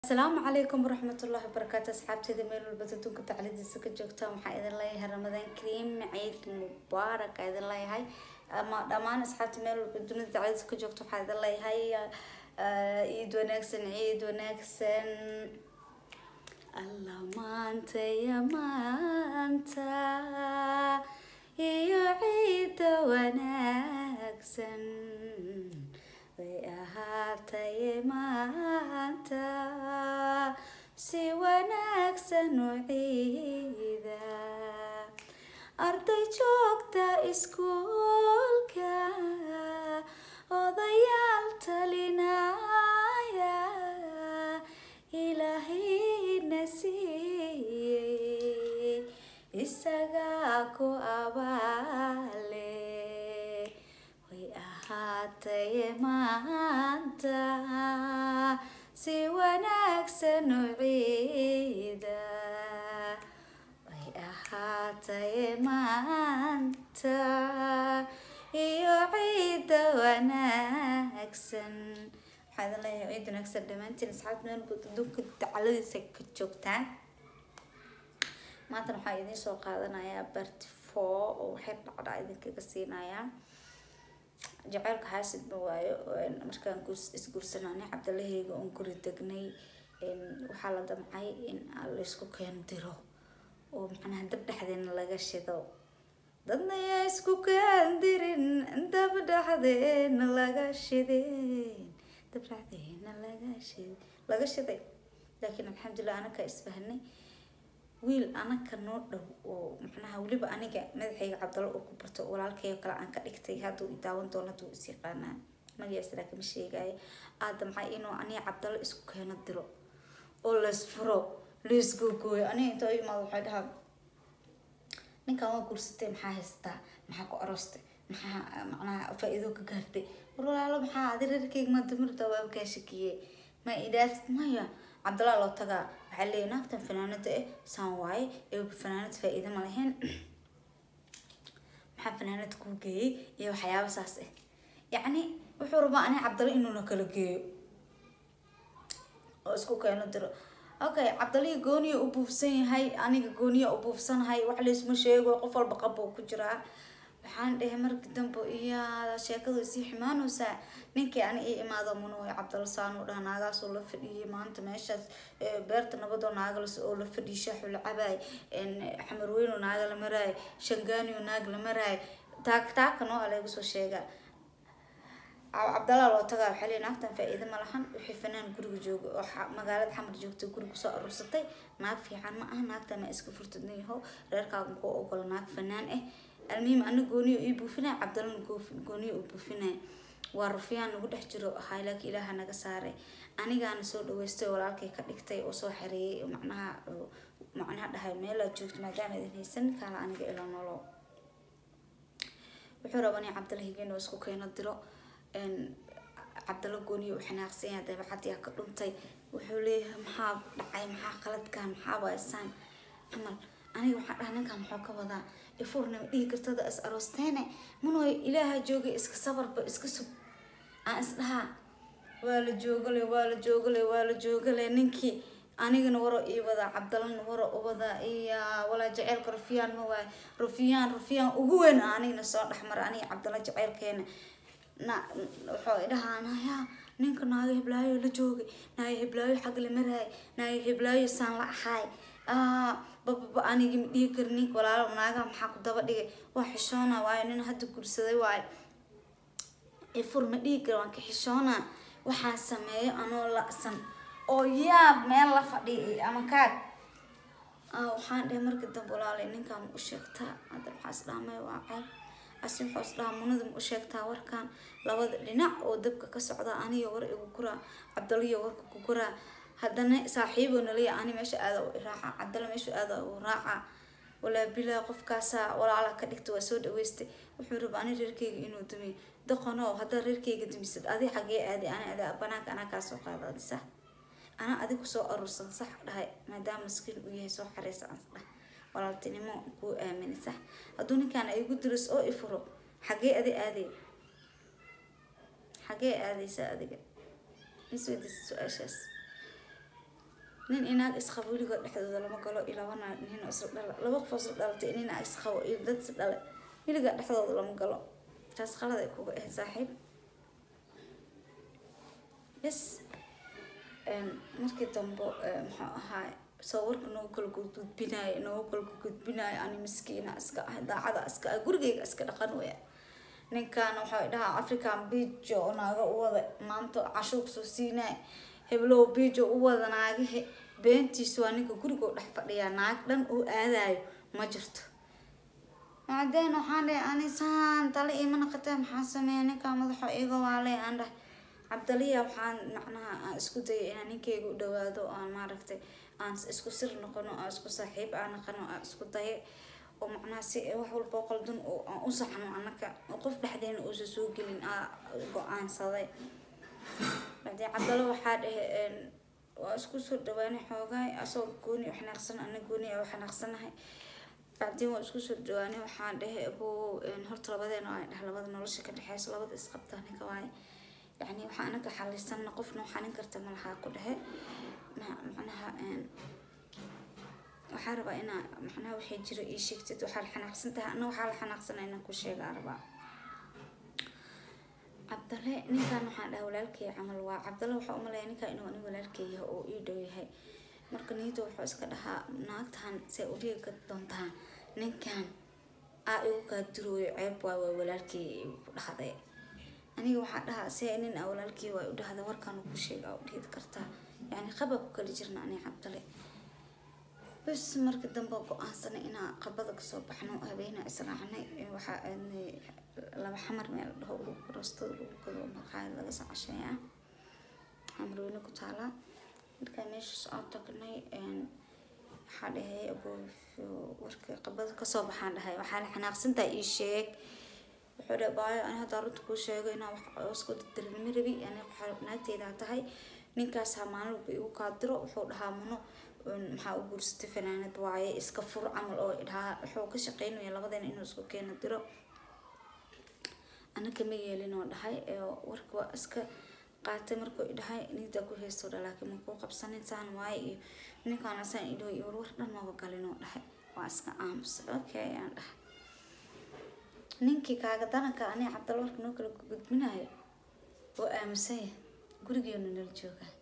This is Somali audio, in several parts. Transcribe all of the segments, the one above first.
asalaamu calaykum waraxmatullaahi wabarakaatu asxaabteeda meel walba adduunka taclidiisa ka joogta waxaa idin leeyahay ramadaan kariim ciid mubaarak aa idin leeyahay ama dhammaan asxaabta meel walba dunida taclidiisa ka joogta waxaa idin leeyahay ciid wanaagsan ciid wanaagsan alla maanta ya maanta iyo ciida wanaagsan way ahaataye maanta si wanaagsan u ciida arday joogta iskuulka odayaal talinaya ilaahayna siiyey isagaa ku abaale way ahaataye maanta si wanaagsan u ciida way ahaataye maanta iyo ciida wanaagsan waxaa idin leeyahay ciid wanaagsan dhammaantiin asxaabta meel guud adduunka dacaladiisa ka joogtaan maantana waxaa idiin soo qaadanayaa barti four oo waxay dhacdhaa idinkaga siinayaa jaceylka xaasid ma waayo markaan isguursanani cabdalaheyga oon guri degnay waxaa la damcay in laysku keen diro oo macnaha dab dhexdeena laga shido dadna yaa isku keen dirin dab dhexdeena laga shideen dab dhexdeena laga shid laga shiday laakiin alxamdulilah anaka isfahnay wiil anaka noo dhow oo macnaha weliba aniga madaxayga cabdalo oo ku barto walaalkayoo kale aan ka dhigtay hadduu idaawan doono hadduu is yaqaanaa magaciisa laakiin ma sheegaayo aad damcay inuu aniga cabdalo isku keeno diro oo laysfuro laysgoogooyo aniga inta u imaado waxay dhahaa ninkan waa guursatay maxaa haystaa maxaa ku aroostay maxaa macnaha faa-iido ka gaartay war walaalo maxaa adi reerkeyga maa dumirta waa kaa shakiyey ma idhaafsid maya cabdalaa loo tagaa waxaa leeyahy naagtan fanaanada eh saan waaye ee fanaanad faa-iida ma lahayn maxaa fanaanad kuu geeyey iyo waxyaaba saas ah yacni wuxuu rabaa ani cabdalo inuuna kala geeyo oo isku keeno diro okay cabdalihii gooniya u buufsan yahay aniga gooniya u buufsanahay wax laysma sheego qof walba qabo ku jiraa waxaan dhahay marki dambe iya sheekadu isii ximaanaysaa ninkii ani ii imaado munuoy cabdal saanu dhaha naagaasoo la fadhiyay maanta meeshaas beerta nabadoo naagalas oo la fadhiyay shaaxu la cabaay xamarweyno naaga la maraay shangaaniyo naag la maraay taak taaka noo alaygu soo sheegaa cabdalaa loo tagaa waxaa leey naagtan faa-iida ma lahan wixii fanaan guriga jooga oo magaalada xamar joogtay guriga kusoo aruursatay naag fiican ma aha naagtan ma iska furtadna yaho reerkaaga kuu ogolo naag fanaan ah almuhim ana gooniyo ii buufinaya cabdalana gooniyo u buufinaya waa rufyaan nagu dhex jiro ahay laakiin ilaaha naga saaray anigaana soo dhaweystay walaalkay ka dhigtay oo soo xareeyay macnaha macnaha dhahay meelaad joogto maadaama idin haysan kaala aniga ila nolo wuxuu rabaa in cabdala higeen oo isku keeno diro cabdalo gooniyo u xanaaqsan yahay dabeecadii ka dhuntay wuxuu leeyahay maxaa dhacay maxaa qaladkan maxaa waasaan camal aniga waxaan dhaha ninkan muxuu ka wadaa ifurnama dhihi kartada is aroosteene munooy ilaaha joogay iska sabarba iska sug aan is dhahaa waa la joogale waa la joogale waa la joogale ninkii anigana waro ii wadaa cabdalana waro u wadaa iya walaa jaceylka rufyaan ma waayo rufyaan rufyaan ugu weyn anigana soo dhexmara aniga cabdala jaceylkeena na wuxuu dhahaa naya ninka naaga hiblaayo la joogay naaga hiblaayo xag la maraay naaga hiblaayo saan la ahaay bababa anigi ma dhihi kari ninka walaalo naagaha maxaa ku daba dhigay waa xishoona waayo nin hadda gursaday waayo ifur ma dhihi kari waan ka xishoona waxaan sameeyo anoo la-san oo yaab meel la fadhiyay ama kaag waxaan dhahay marka dambe walaalay ninkaa ma u sheegtaa hadda maxaa is dhahamay waa ceeb asi waxaa is dhahaa munada ma u sheegtaa warkan labada dhinac oo dabka ka socda aniga war igu kuraa cabdaliyo warka ku kuraa haddana saaxiibo naliya ani meesha aada u raaca cabdalla meesha aada u raaca walaa bilaa qofkaasaa walaala ka dhigta waa soo dhaweystay wuxuu raba ani reerkeyga inuu dumiyo doqono haddaa reerkeyga dumisad adi xagee aadi ani ada banaanka anaa kaa soo qaada adi sax anaa adi kusoo aruursan sax dhahay maadaama maskiin uu yahay soo xareysa ans dhah walaaltinimo kuu aamini sax hadduu ninkaan igu diris oo ifuro xagee adi aaday xagee aadaysa adiga isweydiisa su-aashaas nin inaag isqabo weligood dhexdooda lama galo iyo laba naag nin oo isla dhala laba qof oo isla dhalatay nin aa isqabo iyo dad is dhale weligaa dhexdooda lama galo taas qalad ay kuga ahayd saaxiib bes markii dambe muxuu ahaa sawirka noogu kala gudgudbinaayo noogu kala gudbinaayo ani miskiina iska ah daacada iska ah gurigeyga iska dhaqan weya ninkan waxaa dhahaa african bijo oo naaga u wada maanta cashuur soo siinaay heblow bijo u wada naagahe beentiisu waa ninka gurigoo dhex fadhiyaa naag dhan oo aadayo ma jirto macdeen waxaan dhahay ani saan tale iima naqatee maxaan sameeya ninkaa madaxo iga waale aan dhahay cabdaliya waxaan macnaha aan isku dayay inaan ninkeyga u dhawaado aan maaragtay aan isku sir noqono aan isku saaxiib aan naqano aan isku daye oo macnaha si wax walba qaldan oo aan u saxno anaka qof dhexdeena uusa soo gelin aa go-aansaday bacdii cabdalo waxaa dhahe waa isku soo dhawaanay xoogaay asagoo gooni u xanaaqsan ana gooni a u xanaaqsanahay bacdii waa isku soo dhawaanay waxaan dhahe abo horta labadeena waa dheh labada nolosha ka dhexeyso labada isqabtaa ninka waaye yani waxaa anaga xalisanna qofna xalin karta malahaa ku dhehe macnaha waxaa rabaa inaa macnaha waxay jira ii sheegtid waxaa la xanaaqsan tahay ana waxaa la xanaaqsana inaan ku sheegaa rabaa cabdale ninkan waxaan dhaha walaalkey camal waa cabdale waxaa umalaya ninkan inuu ani walaalkey yahay oo ii dhow yahay marka niyada wuxuu iska dhahaa naagtan see udhiga doontaa ninkan aa igu kaa durooyo ceeb waay waa walaalkey ku dhahday aniga waxaa dhahaa see nin a walaalkey waa u dhahda warkaan ku sheega u dhihid kartaa yani qaba ku kala jirna ani cabdale bes marka dambe go-aansanay inaa qabada kasoo baxno habeena israacnay waxaa aadnay laba xamar meel dhaho roostada lagu gado maqaayad laga soo casheeya xamarweyne ku taalaa markaa meeshaas oo tagnay waxaa dhahay abo warka qabada kasoo baxaan dhahay waxaa la xanaaqsantaa ii sheeg wuxuu dhahay baayo ani hadda runta kuu sheego inaa wax isku dirdirin ma rabi ani naagteydaa tahay ninkaas ha maalin walba igu kaadiro wuxuu dhahaa muno maxaa u guursatay fanaanad waaye iska fur camal oo dhahaa wuxuu ka shaqeynaya labadeena inuu isku keeno diro anaka ma yeelin oo dhahay warka waa iska qaatay markuu idhahay nidaa ku heysto dha laakiin ma kuu qabsanin saan waaye iyo ninkaana saan idho iyo warwar dhan maba galin oo dhahay waa iska aamus okay aan dhahay ninkii kaaga daranka ani cabdal warka noo kala gudbinayo oo aamusanya gurigeenu nala joogaa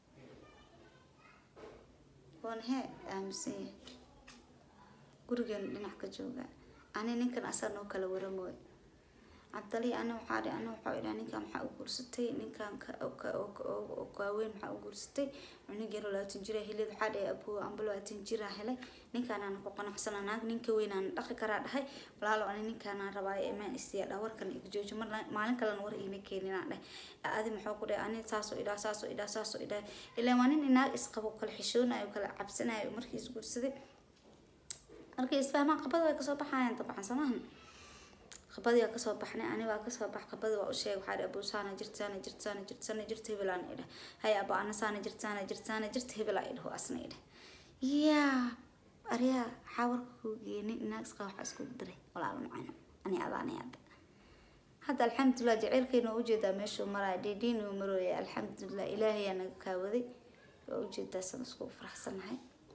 waana hee aaminsan yahay gurigeenu dhinac ka joogaa ani ninkan asaa noo kala waramooy cabdali ana waxaa dhi ana waxaa idhaa ninkan maxaa u guursatay ninkan kaaweyn maxaa u guursatay cunug yaro labaatan jira helid waxaa dhahay abuu amba labaatan jira helay ninkaanaana ku qanacsana naag ninka weynaan dhaqi karaa dhahay walaalo ani ninkaanaan rabaayo imaan isiya dhaa warkan iga joojo mar maalin kalena war iima keeninaan dhahay adi maxuu ku dhahay ani saasoo idhaa saasoo idhaa saasoo idhaa ilaa waa nin inaag isqabo kala xishoonayo kala cabsanayo markii isguursaday markii isfahmaan qabada way kasoo baxayaan dabcan samahan qabadii waa kasoo baxnay ani waa kasoo bax qabadii waa u sheegay waxaa dhi abuu saana jirta saana jirta saana jirta saana jirta hebelaan idhah hay aba ana saana jirta saana jirta saana jirta hebelaa idhaho asna idhah yaa aryaa waxaa warka kuu geeyay nin inaag isqaba waxaa isku diray walaalo macana ani adaani hadda hadda alxamdulilah jaceylkeena waa ujeedaa meeshuu maraya dhiidhiin uu marooya alxamdulilah ilaahayaa naga kaawaday waa ujeedaa san iskugu faraxsanahay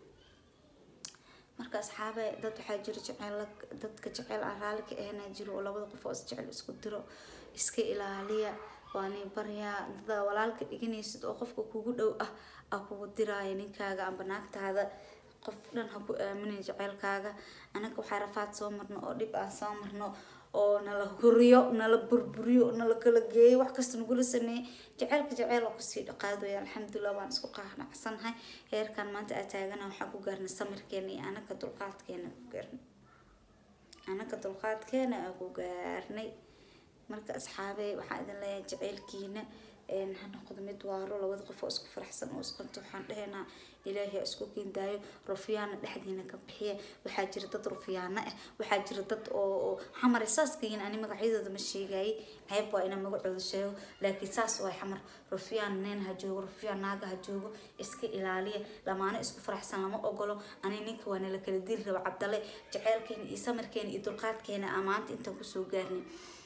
marka asxaabe dad waxaa jiro jeceel dadka jeceel aan raali ka ahna jiro oo labada qof oo isjecel isku diro iska ilaaliya waani baryaa dada walaalka dhiganaysid oo qofka kugu dhow ah aa kugu diraayo ninkaaga amba naagtaada qof dhan ha ku aaminin jeceylkaaga anaga waxaa rafaad soo marno oo dhib aan soo marno oo nala huriyo nala burburiyo nala kala geeyo wax kasta nagula sameeyey jaceylka jaceyl oo kusii dhaqaadaya alxamdulilah waan isku qaanacsanahay heerkan maanta aa taagana waxaan ku gaarnay samirkeena iyo anaka dulqaadkeena ku gaarnay anaka dulqaadkeena aa ku gaarnay marka asxaabey waxaan idin leeyahay jaceylkiina ha noqdo mid waaro labada qof oo isku faraxsan oo isqanto waxaan dhahaynaa ilaahay isku keendaayo rufiyaana dhexdiina ka bixiya waxaa jira dad rufiyaana ah waxaa jira dad oo xamar saaskayin ani magacyadooda ma sheegayay ceeb waa inaan magacooda sheego laakiin saas waa xamar rufiyaan nin ha joogo rufiyaan naaga ha joogo iska ilaaliya lamaano isku faraxsan lama ogolo ani ninka waa nala kala diri raba cabdale jaceylkeena iyo samarkeena iyo dulqaadkeena aa maanta intaan kusoo gaarnay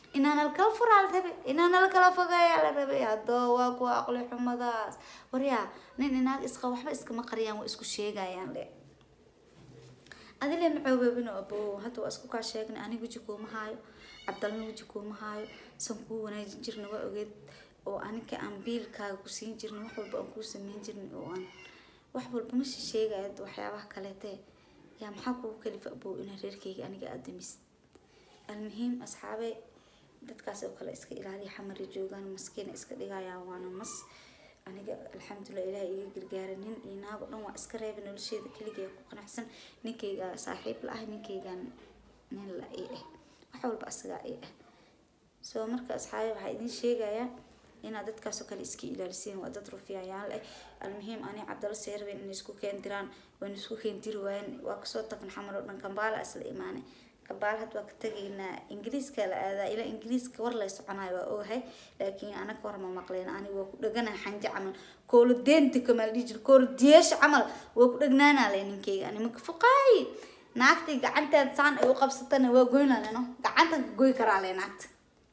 inaana lakala furaa la rabay inaana lakala fogeeyaa la rabay haddoo waa kuwa aqli xumadaas waryaa nin inaag isqa waxba iskama qariyaan waa isku sheegayaan le adile macoobabino abo hadda waa isku kaa sheegnay aniga weji kuuma haayo cabdalna weji kuuma haayo san kuu wanaajin jirna waa ogeed oo aninka aan biilkaaga ku siin jirnay wax walba aan kuu sameyn jirnay oo aan wax walba ma sheegaya waxyaabaha kaleete yaa maxaa kugu kalifa abow inaa reerkayga aniga aada damisid almuhiim asxaabe dadkaas oo kale iska ilaaliya xamari joogaan maskiina iska dhigayaan waana mas aniga alxamdulilah ilaah iga gargaara nin iyo naag oo dhan waa iska reeba nolosheeda keligeea ku qanacsan ninkayga saaxiib la ah ninkaygan nin la i ah wax walba asagaa i ah soo marka asxaabe waxaa idin sheegayaa inaad dadkaasoo kale iska ilaalisiin waa dad rufiyayaan leh almuhiim ani cabdalla seerben inay isku keen diraan wayna isku keen diri waayeen waa kasoo tagna xamar oo dhan kambaala isla imaanay kambaala had waa ka tegaynaa ingiriiska la aadaa ilaa ingiriiska war lay soconayo waa ogahay laakiin anaga war ma maqleen ani waa ku dhegana xanje camal koolo deenta kamal dhihi jir koolo diyeesha camal waa ku dhegnaanaa le ninkeyga ani maka fuqaay naagtay gacanteed saan ay u qabsatana waa goynaa leno gacantan ka goy karaa le naagta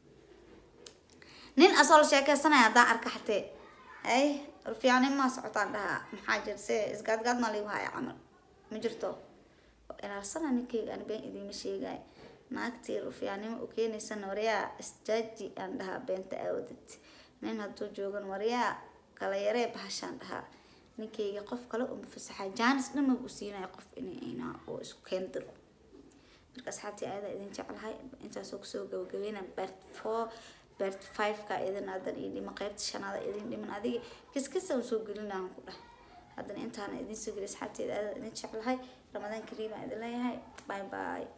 nin asoo la sheekeysanaya haddaan arka xatee ay rufiyaani maa socotaan dhahaa maxaa jir se isgaadgaad maa ligu haya camal ma jirto ilaalsana ninkeyga ani been idiima sheegay naagtii rufiyaanimo u keenaysana waryaa isjaaji aan dhahaa beenta aawadad nin hadduu joogan waryaa kala yaree bahashaan dhahaa ninkeyga qof kale uma fasaxaa jaanis dhamab u siinaya qof inaa oo isku keen diro marka asxaabtii ayadaa idin jeclahay intaasoo kusoo gabagabeyna bert four bert five-ka idin adan ii dhima qeybta shanaada idin dhiman adiga kiskisa soo gelinahan ku dhah haddana intaana idin soo geli asxaabteeda aada idin jeclahay ramadaan kariim aan idin leeyahay bye bye